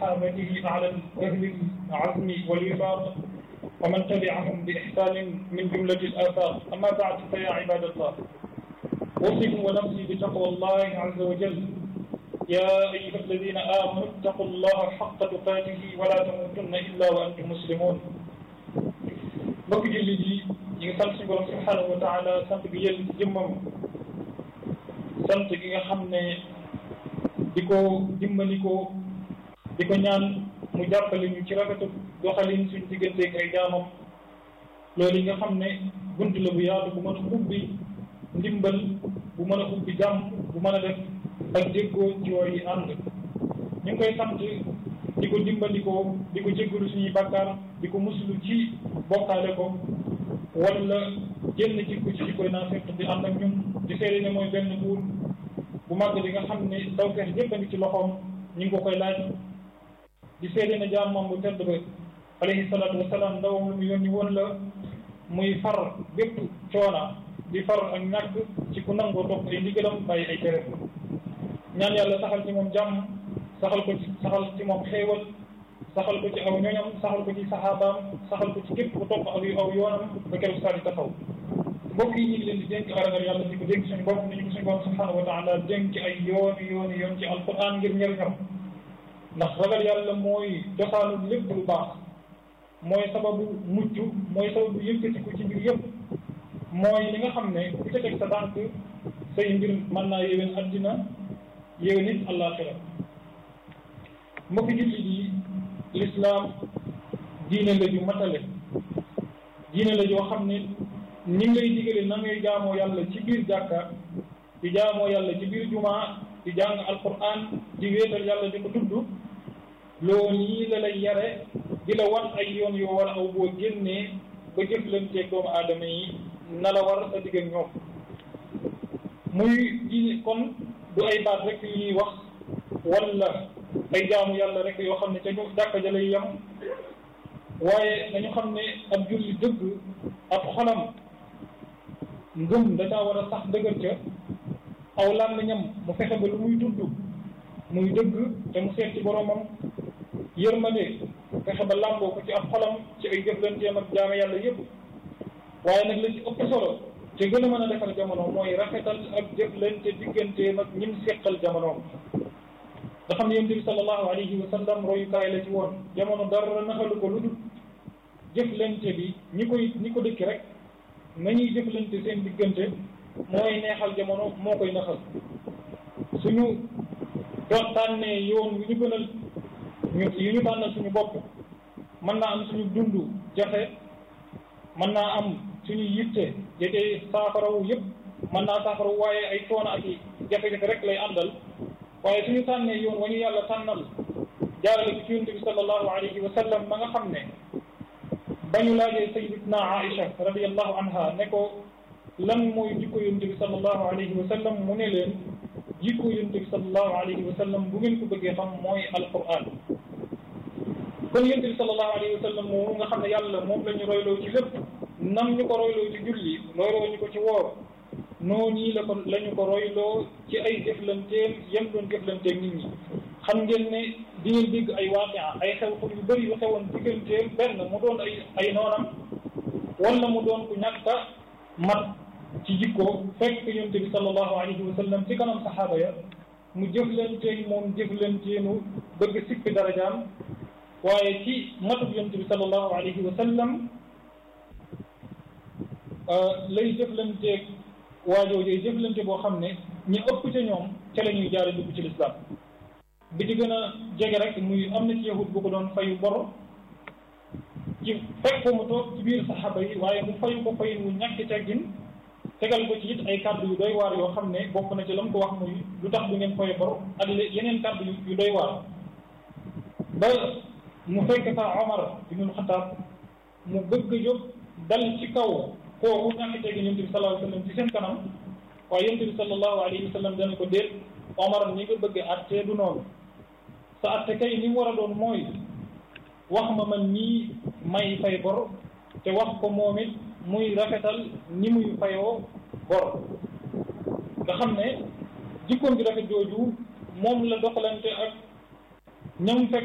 وصحابته على أهل العزم والوفاق ومن تبعهم بإحسان من جملة الآفاق أما بعد فيا عباد الله أوصيكم ونفسي بتقوى الله عز وجل يا أيها الذين آمنوا اتقوا الله حق تقاته ولا تموتن إلا وأنتم مسلمون mbokk jullit yi ñu ngi sant suñu borom subhanahu wa taala sant bi yël ci jëmmam sant gi nga xam ne di ko dimbali ko di ko ñaan mu jàppale ñu ci rafetu doxalin suñu digganteeg ay jaamam loolu yi nga xam ne bunt la bu yaatu bu mën a ubbi ndimbal bu mën a ubbi jàmm bu mën a def ak déggoo ci yi ànd ñu ngi koy sant di ko dimbali ko di ko jéggalu suñuy bàkkaar di ko muslu ci bokkaale ko wala génn jikko ci jikkoy naafeq di ànd ak ñun di seede ne mooy benn buur bu màgg bi nga xam ne tawfeex yépp a ngi ci loxoom ñu ngi ko koy laaj di seede ne jaamam bu tedd ba alayhi salaatu wasalaam ndawam lu mu yónni woon la muy far bépp coona di far ak ñàkk ci ku nangoo topp ay ndigalam bàyyi ay tere ñaan yàlla saxal ci moom jàmm saxal ko ci saxal ci moom xéewal saxal ko ci aw ñoñam saxal ko ci saxaabaam saxal ko ci képp ku topp aw aw yoonam ba keroog saa di taxaw mbokk yi ñu ngi leen di dénk ragal yàlla di ko dénk suñu bopp ni ñu ko suñu bopp subhanahu wa taala dénk ay yooni yooni yoon ci alquran ngir njëriñam ndax ragal yàlla mooy cosaanu lépp lu baax mooy sababu mucc mooy sababu yëkkatiku ci mbir yëpp mooy li nga xam ne ku ca teg sa tànk say mbir mën naa yéwén addina yéwén it àllaaxira mbokki jullit yi lislaam diine la ju matale diine la joo xam ne ni ngi lay digale na ngay jaamoo yàlla ci biir jàkka di jaamoo yàlla ci biir jumaa di jàng alquran di wéetal yàlla di ko tudd loolu yi la lay yare di la wan ay yoon yoo war a aw boo génnee ba jëflanteeg doomu aadama yi na la war sa digg ak ñoom muy diine kon du ay baat rek yu ñuy wax wala ay jaamu yàlla rek yoo xam ne ca ñu jàkka ja lay yem waaye dañu xam ne ab julli dëgg ab xolam ngëm da caa war a sax dëgër ca aw làmmiñam mu fexe ba lu muy tudd muy dëgg te mu seet ci boromam yërmande fexe ba làmboo ko ci ab xolam ci ay jëflanteem ak jaame yàlla yëpp waaye nag la ci ëpp solo te gën a mën a defar jamono mooy rafetal ak jëflante digganteem ak ñim seqal jamonoom nga xam ne yonent bi sallallahu alayhi wa sallam royukaay la ci woon jamono dara naxalu ko lu dul jëflante bi ñi koy ñi ko dëkki rek nañuy jëflante seen diggante mooy neexal jamono moo koy naxal suñu doon tànnee yoon yu ñu gënal ñu yu ñu tànnal suñu bopp mën naa am suñu dund jafe mën naa am suñu yitte jëtee saafarawu yëpp mën naa saafarawu waaye ay coono ak i jafe-jafe rek lay àndal waaye suñu tànnee yoon wa ñu yàlla tànnal jaarale ci yonent bi sallallahu alayhi wa sallam ma nga xam ne ba ñu laajee sayyidatuna Aïcha radiyallahu anha ne ko lan mooy jikko yonent bi sallallahu alayhi wa sallam mu ne leen jikko yonent bi sallallahu alayhi wa sallam bu ngeen ko bëggee xam mooy alquran kon yonent bi sallallahu alayhi wa sallam moomu nga xam ne yàlla moom la ñu royloo ci lépp nam ñu ko royloo ci julli royloo ñu ko ci woor noonu ñii la ko la ñu ko royloo ci ay jëflanteem yem doon jëflanteem nit ñi xam ngeen ne di ngeen dégg ay waaqia ay xew-xew yu bëri yu xewoon digganteem benn mu doon ay ay noonam wala mu doon ku ñàkk a mat ci jikko fekk yonent bi sallallahu alayhi wa sallam ci kanam saxaaba ya mu jëflanteeg moom jëflanteenu bëgg sikki darajaam waaye ci matub yonent bi sallallahu alayhi wa sallam lay jëflanteeg waajooju jëflante boo xam ne ñi ëpp ca ñoom ca la ñuy jaare dugg ci lislaam bi ci gën a jege rek muy am na ci yahud bu ko doon fayu bor ci fekk ko mu toog ci biir saxaaba yi waaye mu fayu ko fayin wu ñàkk teggin tegal ko ci it ay kàddu yu doy waar yoo xam ne bokk na ci la mu ko wax muy lu tax du ngeen fayu bor ak yeneen kàddu yu doy waar ba mu fekk fa Omar ibnul Xataab mu bëgg a jóg dal ci kaw kooku ñàkk teggin yonent bi sallallahu alayhi wa sallam ci seen kanam waaye yonent bi sallallahu alayhi wa sallam dana ko déet Omar ni nga bëgg atte du noonu sa atte kay ni mu war a doon mooy wax ma man nii may fay bor te wax ko moom it muy rafetal ni muy fayoo bor nga xam ne jikkoom bi rafet jooju moom la doxalante ak ñam fekk